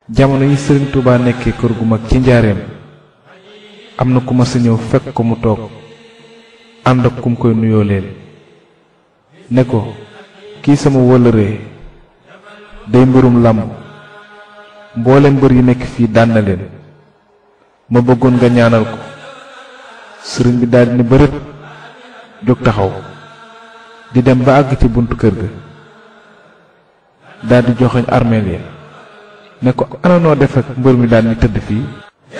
jamono yi sëriñ Touba nekkee kër gu mag ci njaareem am na ku ma sa ñëw fekk ko mu toog ànd ak kum koy nuyoo leen ne ko kii sama wëllëree day mbirum làmb mboolem mbër yi nekk fii daan na leen ma bëggoon nga ñaanal ko sëriñ bi daldi ne bërët jóg taxaw di dem ba àgg ci buntu kër ga daldi joxoñ armeel ya ne ko ana noo def ak mbër mi daan ni tëdd fii